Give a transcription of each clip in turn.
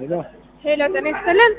ሄሎ ሄሎ ጤና ይስጥልን።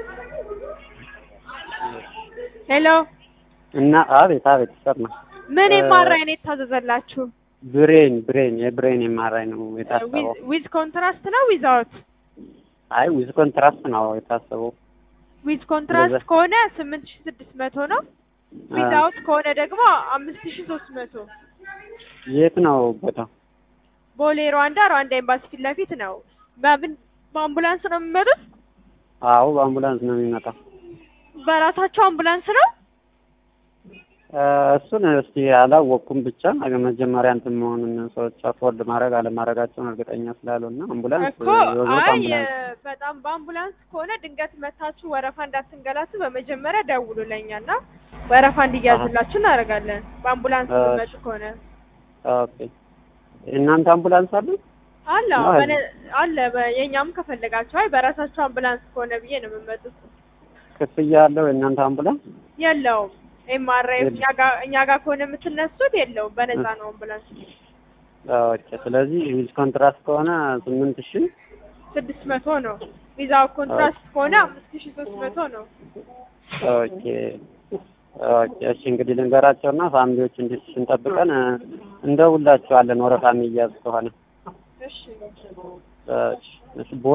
ሄሎ እና አቤት አቤት ይሰማል። ምን እ- የማራይ ነው የታዘዘላችሁ? ብሬን ብሬን የብሬን የማራኝ ነው የታሰበው። ዊዝ ኮንትራስት ነው ዊዛውት? አይ ዊዝ ኮንትራስት ነው የታሰበው። ዊዝ ኮንትራስት እንደዛ። ከሆነ ስምንት ሺ ስድስት መቶ ነው። ዊዛውት ከሆነ ደግሞ አምስት ሺ ሶስት መቶ የት ነው ቦታው? ቦሌ ሩዋንዳ ሩዋንዳ ኤምባሲ ፊት ለፊት ነው። በምን በአምቡላንስ ነው የሚመጡት? አዎ በአምቡላንስ ነው የሚመጣው። በራሳቸው አምቡላንስ ነው። እ፣ እሱን እስቲ አላወቅኩም። ብቻ መጀመሪያ እንትን መሆኑን ሰዎች አፎርድ ማድረግ አለማድረጋቸውን እርግጠኛ ስላልሆነ አምቡላንስ እኮ የወት አይ አምቡላንስ በጣም በአምቡላንስ ከሆነ ድንገት መታችሁ ወረፋ እንዳትንገላቱ በመጀመሪያ ደውሉ ለኛና ወረፋ እንዲያዝላችሁ እናደርጋለን። በአምቡላንስ እሺ። የሚመጡ ከሆነ ኦኬ። እናንተ አምቡላንስ አለ? አለ ነው አዎ፣ አይደል? በነ- አለ በ- የኛም ከፈለጋችሁ አይ በራሳችሁ አምቡላንስ ከሆነ ብዬ ነው የምመጡት። ክፍያ አለው የእናንተ አምቡላንስ? የለውም ኤምአርአይ የለም። እኛ ጋር እኛ ጋር ከሆነ የምትነሱት የለውም፣ በነፃ ነው አምቡላንስ። ኦኬ። ስለዚህ ዊዝ ኮንትራስት ከሆነ ስምንት ሺህ ስድስት መቶ ነው። ቪዛው ኮንትራስት ከሆነ አምስት ሺ ሶስት መቶ ነው። ኦኬ ኦኬ። እሺ እንግዲህ ልንገራቸውና ፋሚሊዎች እንዲህ ስንጠብቀን እ፣ እንደውላቸዋለን ወረፋ የሚያዝ ከሆነ እሺ እሺ፣ እሺ።